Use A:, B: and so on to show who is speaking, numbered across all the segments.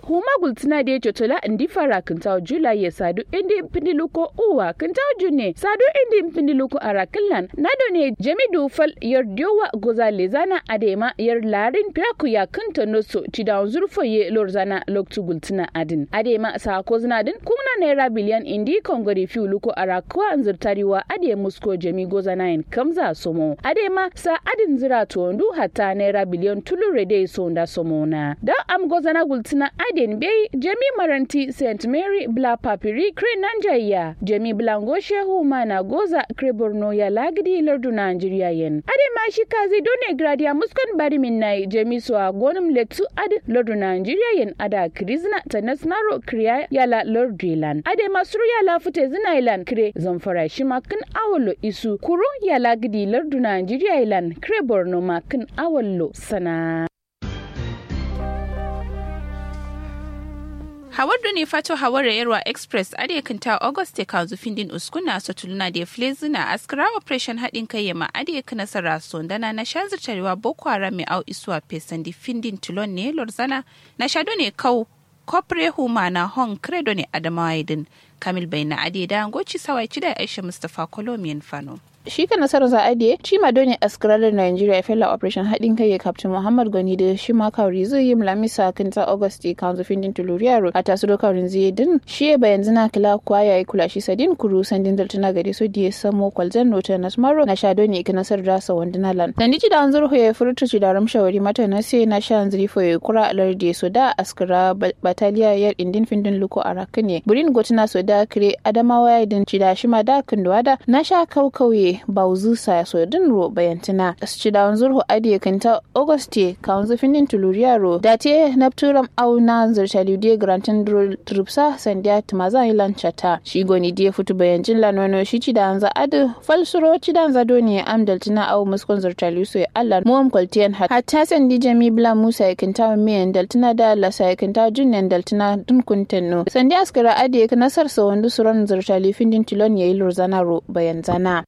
A: huma gultina da chotola indi fara kintaw jula ye sadu indi pindiluko uwa kintaw junne sadu indi pindiluko arakillan nado ne jamidu fal yar diowa goza lezana adema yar larin piraku ya kinta noso tida zurfo ye lorzana loktu gultina adin adema sa kozna din kuna naira biliyan indi kongori fi luko arakwa anzurtariwa ade musko jami goza nayin kamza somo adema sa adin zira tondu hatta naira biliyan tulure dai sonda somona da am goza na gultina adin bei jami maranti st mary bla papiri kre nanjaya jami blango shehu mana goza kre borno ya lagdi lardu nigeria yen adema shi kazi done gradia muskon bari min nai jami so gonum letu ad lardu nigeria yen ada krizna tanasnaro kriya yala lordilan ade masuru yala fute zinailan kre zamfara shi makin awolo isu kuro yala gidi lardu nigeria ilan kre borno makin awolo sana
B: hawar ne fato hawar yarwa express ade kinta august kanzu findin uskuna sotuluna da flezina askara operation haɗin kai yama ade kana sara sondana na shazirtarewa boko haram mai au isuwa pesan di findin tulon ne lorzana na shado ne kau kopre huma na hon credo ne adamawa idin kamil bai na ade da goci sawai da aisha mustapha kolomiyan fano
C: shi ka nasarar za'adiye shi ma doni askaralar Nigeria fela operation haɗin kai ya captain Muhammad Gani da shi ma kawri zai yi mlamisa kan ta August kanzu findin tuluriyaro a tasu kawrin zai din shi ya bayan zina kila kwa ya yi kula shi sadin kuru sandin daltuna gari so da ya samo kwalzan nota na smaro na sha doni ka nasar rasa wanduna lan da niji da anzur ya furta ci da ramshawari mata na sai na sha anzuri fo ya kura alar da so da askara bataliya yar indin findin luko a rakane burin gotuna so da kire adamawa ya din ci da shi ma da kunduwa da na sha kaukauye bauzu sa so din ro bayantina ci da zurhu adiye kanta auguste kaunzu finin tuluriya ro da te napturam au na zurta lidiye grantin trupsa sandiya tumaza ilan chata shi goni diye futu bayancin lanono shi ci da anza adu falsuro ci da anza doni amdal tina au muskon zurta liso ya allan muam kwaltiyan hatta sandi jami bla musa ya kanta miyan daltina da lasa ya kanta junyan daltina dun kuntenno sandi askara adiye nasar sa wandu suran zurta lifindin tilon yayi lurzana ro bayanzana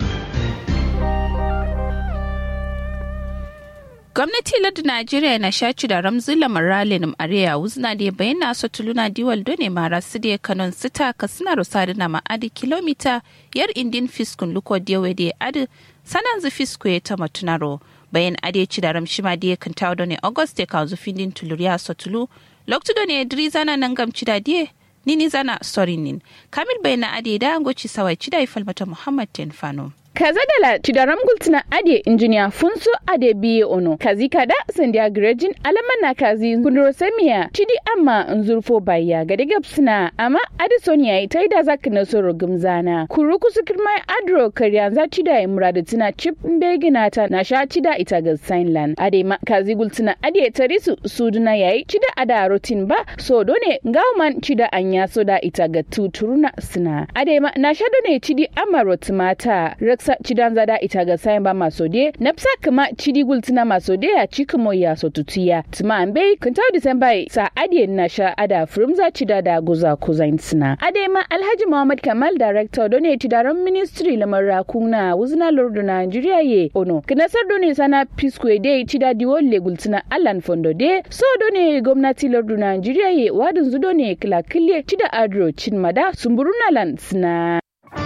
B: gwamnati lardu najeriya na shaci da ramzila maralin areya wuzna da bayyana su tuluna diwal done mara su da kanon sita ka suna rusa da ma'adi kilomita yar indin fiskun luko diyawe da adi sanan zu fisko ya ta matunaro bayan ade ci da ramshima da kan tawo done august ya kawo zufin tuluriya su tulu loktu done diri zana nan gamci da diye nini zana sorinin kamil bayan ade da angoci sawai ci da ifalmata muhammad tenfano.
A: kaza dala tidaram gultina ade injiniya funso ade biye ono kazi kada sandiya grejin alamana kazi kunduro semiya tidi amma nzurfo baya gade gapsina amma ade sonia ita ida zaka na soro gumzana kuru kusu kirma adro karyan za tida ya murada tina chip mbegina ta na sha tida ita ga signland ade ma kazi gultina ade tarisu suduna yayi tida ada rotin ba so done ngawman tida anya soda ita ga tuturuna sina ade ma na sha done tidi amma rotimata rex sa cidan zada ita ga sayan ba maso de napsa kama cidi gultina maso de ya cika mo ya so tutuya tuma ambe kunta disamba sa adie na sha ada frumza cida da guza kuzain sina ade ma alhaji muhammad kamal director done tidaran ministry lamar kuna wuzna lordo nigeria ye ono kinasar done sana pisco de cida diwolle gultina allan fondo de so done gwamnati lordo nigeria ye wadin zu done kila kille cida adro chinmada sumburuna lan sina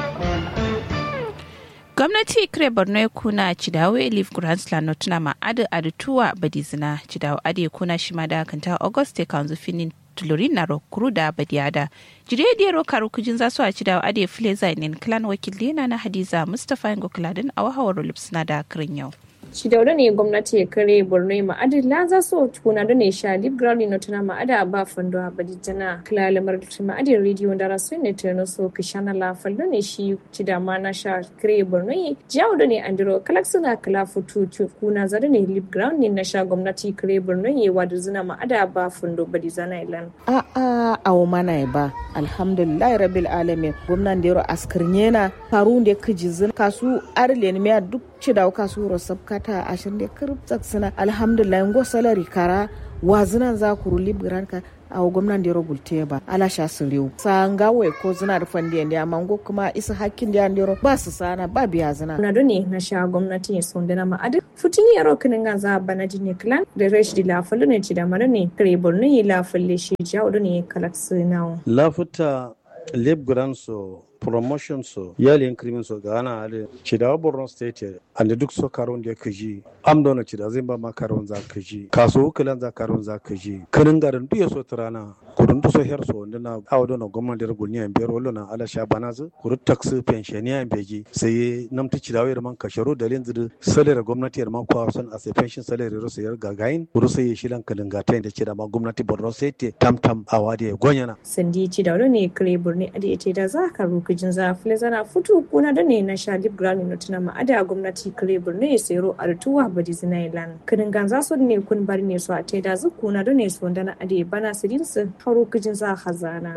B: gwamnati kire borno ya kuna cidawo elif gransland no tuna ma adu adu tuwa badizina cidawo ade kuna shima da kanta auguste kanzu finin tulurin na rokuru da badiyada jiriyar ro karu kujin za su a cidawo ade file zainin clan wakil na hadiza mustapha yango kuladin a wahawar lipsina da kirin yau
D: shi da ne gwamnati ya kare borno ma adilla za su tukuna da ne sha lip ground no tana ma ada ba fando a badi jana kila lamar ma adin radio da rasu ne ta so kishana la fallo ne shi ci da ma na sha kare borno yi jawo da ne andiro kalak suna kala futu kuna za da ne lip ground ne na sha gwamnati kare borno yi wa da zina ma ada ba fando badi zana ilan
E: a a awo mana ba alhamdulillah rabbil alamin gwamnan da yaro askirnya na faru da kijizin kasu arlen me duk ci da kasu rosab kata ashirin da kirip suna alhamdulillah ngo salari kara wazinan za ku ruli ka a gwamnan da rubulte ba ala sha su rewu sanga wai ko zina da fandi da amma go kuma isa hakkin da yandero ba su sana ba biya zina
D: na done na sha gwamnati ya sonda na ma'adin futini ya rokin ga za bana jini clan da resh di lafalu ne ci da mara ne kare borno ya lafalle shi jawo da ne kalak sinawo
F: lafuta leb so promotion so yali increment so ga ana ale cidawa borno state ande duk so karon da kaji am dona cida zai ba ma karon za kaji kaso kilan za karon za kaji kanin garin duya so trana kurun so her so ndina awo dona gwamnati da gulni en biyar wallo na ala sha banazu kuru tax pension ya en beji sai namti cidawa yar man kasharo dalin zidu salary gwamnati yar man kwa son as a pension salary ro sayar gagain kuru sai shilan kalin gata da cida ma gwamnati borno state tam tam awadi gonyana
D: sandi cidawa ne kare borno ade ce da za ka rukujin zafile zana futu kuna da ne na shalib grani no tuna ma ada gwamnati kare borno ya sero artuwa badi zinailan kinin ganza so ne kun bari ne so a te da zu kuna da ne so da na ade bana sidin su haro kujin za hazana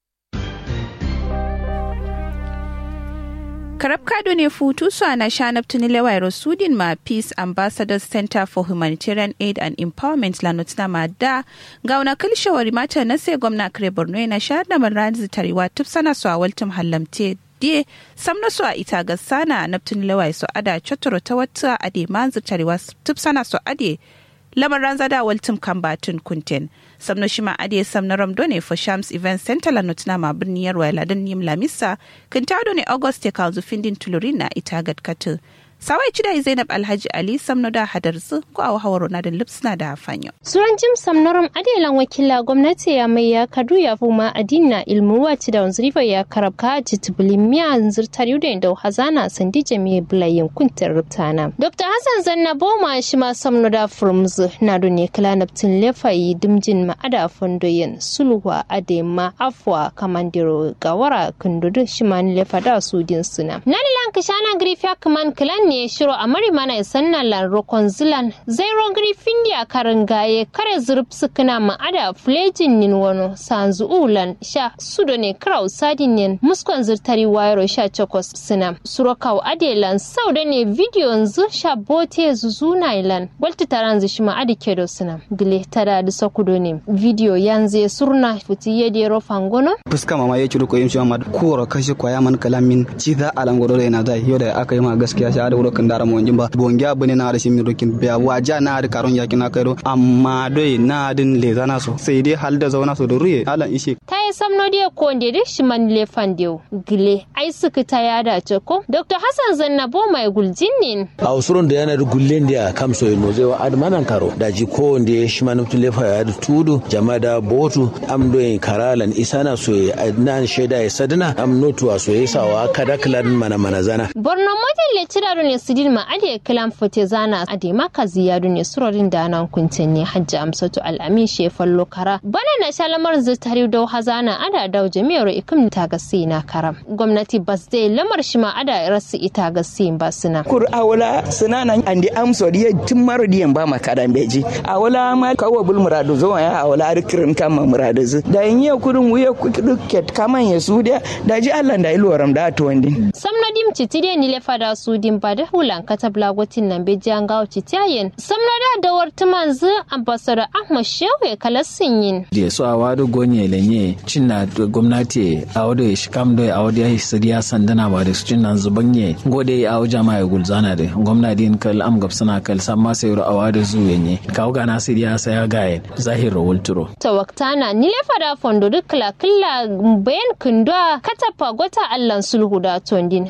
B: karab kado ne futu su ana shanab tunilewa sudin ma peace ambassadors center for humanitarian aid and empowerment la notina ma da ga wani kilshawari mata na sai gwamna kare borno na sha da manrazi tarewa tuf sana su a waltum hallamte die samna su a ita ga sana na tunilewa su ada chotoro ta wata ade manzu tarewa tuf sana su ade lamarin zada waltum kan batun kunten samno shima ade samna ramdo ne for shams event center la notina ma birni yarwa ladan yim lamisa kintado ne august ya kalzu findin tulurina ita gadkatu sawai cida zainab alhaji ali samno da hadarsu ko a hawaro na da lipsna da fanyo
G: suran jim samnoram adelan wakila gwamnati ya mai ya kadu ya fuma adina ilmu wati da wanzurifa ya karabka jitibuli miya zirtar da da hazana sandi jami'a bulayin kuntar rubtana dr hassan zanna boma shi ma samno da furmz na ne kala naftin lefayi dimjin ma'ada fondoyin sulwa adema afwa kamandiro gawara kundudu shi ma lefa da sudin suna nalilan kishana grifiya kaman kilan ne shiro a mari mana isan na lan rokon zilan zairo grifin ya karin gaye kare zurf sukuna ma'ada flejin nin wano sanzu ulan sha sudo ne krau sadin nin muskon zirtari wayaro sha chokos sina surokau adelan sau da ne video zu sha bote zuzu na ilan walti taran zu shima adi kedo sina gile tada da sakudo ne video yanzu ya surna futi yedi ro fangono
H: fuska mama ya ciro ko yin shi ma kuwar kashe kwaya man kalamin ci za a langoro da yana da yau da aka yi ma gaskiya sha da wurokin dara mo jimba bongi abune na da shi mi rokin biya waja na da karon yakin na kairo amma dai na din le zana so sai dai hal da zauna so da ruye alan ishe
G: ta yi samno dia ko nde de shi man le fandew gile ai suka ta ya da ce ko dr hassan zannabo mai guljinnin
I: a usurun da yana da gullen da kamso ino zai wa admanan karo da ji ko wanda shi man mutu lefa ya da tudu jama da botu am do karalan isana so nan sheda ya sadana am notuwa so ya sawa kada klan mana mana zana
G: borno model le tiraro ne sidin ma ade kalam fote zana ade maka ziyadu ne surorin da nan kuntin ne hajji amsatu al'amin shefan lokara bana na shalamar zutari dau hazana ada dau jami'ar ikim ta gasi na karam gwamnati bas dai lamar shi ma ada rasu ita gasi ba suna
J: kur awala suna nan andi amso diye tun maro diyan ba makaran beji awala ma kawo bul muradu zo ya awala arkirin kama muradu zu da yin ya kudin wuya kuket kaman ya su da da ji Allah da ilwaram da to wandin
G: samna dim citide ni le fada su dim ba da hulan katabla gotin nan be jangawo citiyayen samna da dawar tumanzu ambassador ahmad shehu kalassin yin
K: je so a wado gonye lenye cinna gwamnati a wado shi kam do a wado ya sadiya sandana ba da su cinna zubanye gode a wajen ma ya gulzana da gwamnati in kal am gabsana kal samma sai ro a wado zuwenye kawo ga nasir ya saya gayen zahir wulturo
G: tawaktana ni le fada fondo duk kala kala bayan kundwa katapa gota allan sulhu da tondin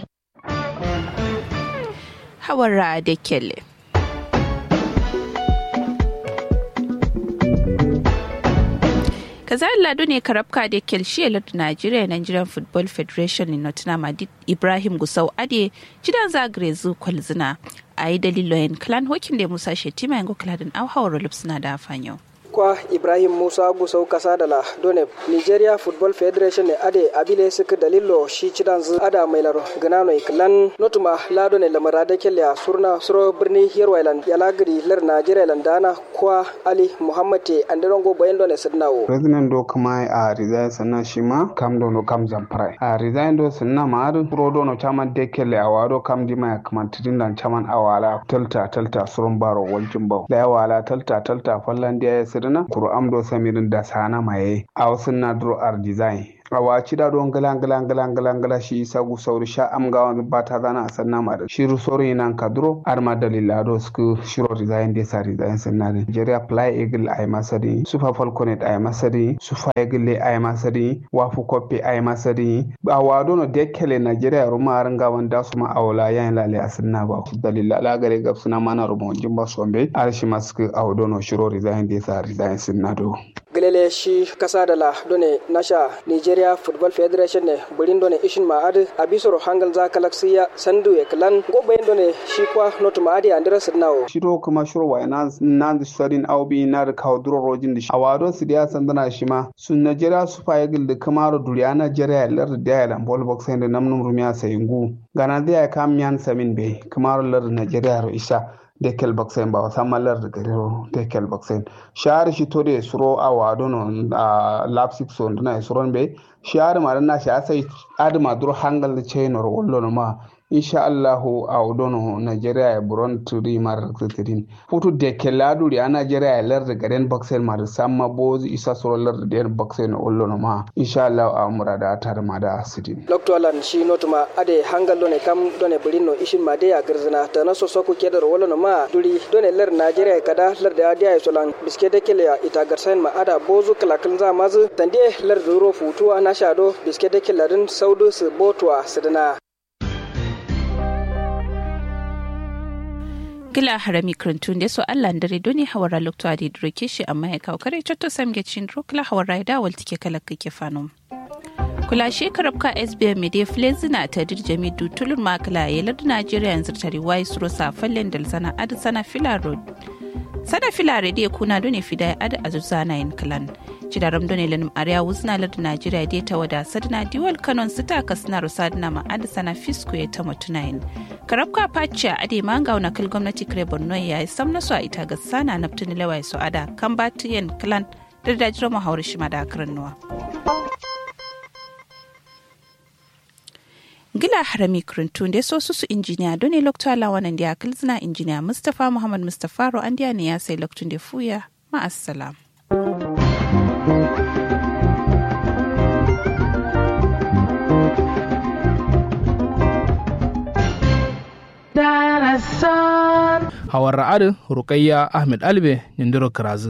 B: hawara da kele. kazar lado ne karabka da kelshi da Nigeria Nigerian Football Federation in Nottingham Ibrahim Gusau Ade jidan zagare zu kwalzina a yi daliloyin clan hokin da Musa Shetima yango kladin auhawar lupsuna da fanyo.
L: kwa ibrahim musa gusau kasa da la done nigeria football federation ne ade abile suka dalilo shi cidan zu ada mai laro ganano iklan notuma la done lamara da kella surna suro birni yerwailan yalagri lar nigeria landana kwa ali muhammad anderongo bayan done sidnawo
M: president do kuma a resign sannan shi ma kam do no kam zamprai a resign do sannan ma adu pro do no chaman de kelle a wado kam di ma kaman tidin dan chaman awala talta talta surun baro waljin baw da awala talta talta fallan da ya sidina kuro amdo samirin da sana maye a wasu na duro art design awa cida don galan galan galan galan gala shi sagu sauri sha am gawan bata zana sanna ma da shiru sori nan kadro arma dalila do sku shiro design de sa design sanna de Nigeria fly eagle ay masadi super falconet ay masadi super eagle ay masadi wafu koppe ay masadi awa do no dekele Nigeria ruma aranga wanda su ma awla yan lale asanna ba dalila la gare gab suna mana rumo jimba sombe arshi masku awdo no shiro design de sa design sanna do
L: gelele shi kasa da la done nasha nigeria football federation ne burin done ishin ma'ad abisoro hangal za kalaksiya sandu ya kalan gobayin done shi kwa not ma'adi andira sidnawo
M: shiro kuma shiro wa na na studying au bi na da kawo duro rojin da shi awado su da sandana shi ma sun nigeria su fa yagil da kamaro duriya nigeria lar da ya dan ball box da namnum rumiya sayingu gana da ya kam yan samin be kamaro lar nigeria ro isa dekel baksen ba sama lar da garero dekel baksen shahar shi to da suro a wado no a lapsik so na suron be shahar ma na shi asai adama dur hangal da chain or wallo no ma insha allahu a odono nigeria e buron turi mar tirin futu dekel laduri a nigeria e lar da garen baksen ma da sama bozi isa suro lar da den baksen wallo no ma insha allahu a murada tar ma da sidin
L: dr alan shi notuma ade hangal done kam done burinno ishin ma de ya garzina ta na so soku kedar wallo no ma duri done lar nigeria kada lar da adiya solan biske de kele ya ita garsain ma ada bozu kalakal za mazu tande lar duro futuwa na shado biske de kele din saudu su botuwa sidina
B: gila harami krantun da so Allah dare doni hawara lokto adi droke shi amma ya kawo kare cotto samge cin kila hawara da wal tike kala kake fanom kula shekarar ka sbm media flezina ta dirjami dutulun makala yalar najeriya yanzu tare wai suro safallen dal sana ad sana fila road sana fila rediyo kuna doni fida ad azuzana yin kalan cidaram doni lanum ariya wuzna lad najeriya dai ta wada sadna diwal kanon sita kasna rusadna ma ad sana fisku ya ta mutunayin karabka pacha ade manga na kal gwamnati kare borno ya sam na so a ita ga sana naftini lawai so ada kan batiyen kalan da dajiro mu hauri shi da nuwa. gila harami kurintun da so su injiniya doni lokto alawanan da ya kilzina injiniya mustapha muhammad mustapha ro an ne ya sai loktun da fuya ma'assalam.
N: hawar ra'adu rukayya ahmed albe yandiro kirazu